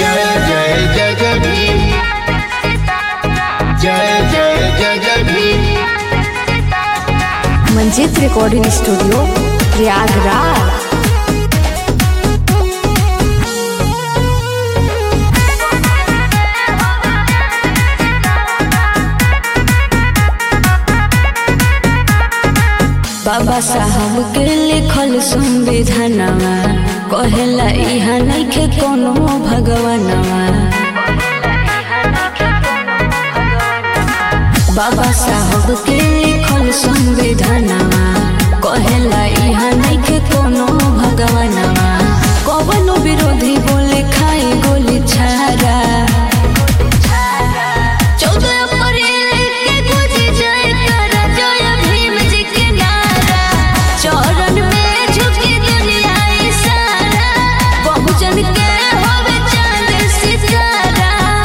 जय जय जय जय भीम जय जय जय जय भीम मंजित रिकॉर्डिंग स्टूडियो प्रयागराज बाबा साहब के लिखल संविधानवा कहेला इहा नइखे कोनो भगवानवा बाबा साहब के लिखल संविधानवा कहेला इहा नइखे कोनो भगवानवा कवनो विरोधी बोले खाई गोली छारा चौदह अप्रैल के गुजी जयकारा, जय भीम जी के नारा। चरण में झुकी दुनिया ई सारा, बहुजन के होवे चांद सितारा।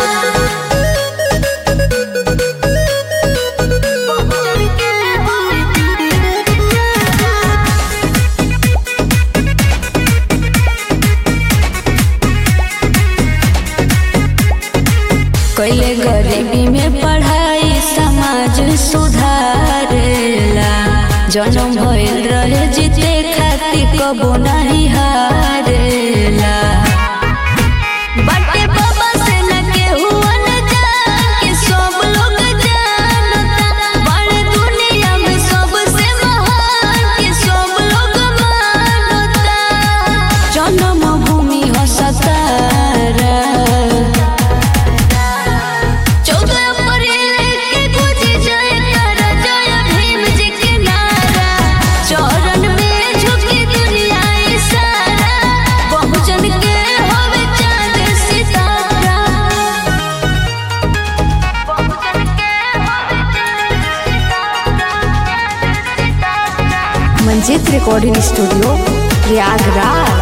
बहुजन के होवे चांद सितारा। कैले गरीबी में पढ़ाई समाज सुधारेला जन्म भइल रहे जीते खातिर कबो नहीं हारेला बाटे बाबा से न केहू अनजान के सब लोग जानता बड़े दुनिया में सबसे महान के सब लोग मानता जन्म भूमि हो सतारा चौदह अप्रैल के गुजी जयकारा, जय भीम जी के नारा। चरण में झुकी दुनिया ई सारा, बहुजन के होवे चांद सितारा। बहुजन के होवे चांद सितारा। मंजित रिकॉर्डिंग स्टूडियो प्रयागराज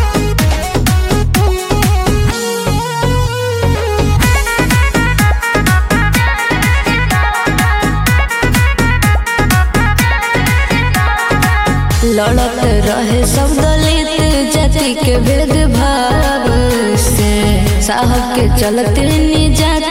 लड़त रहे सब दलित जाति के भेदभाव से साहब के चलते निजात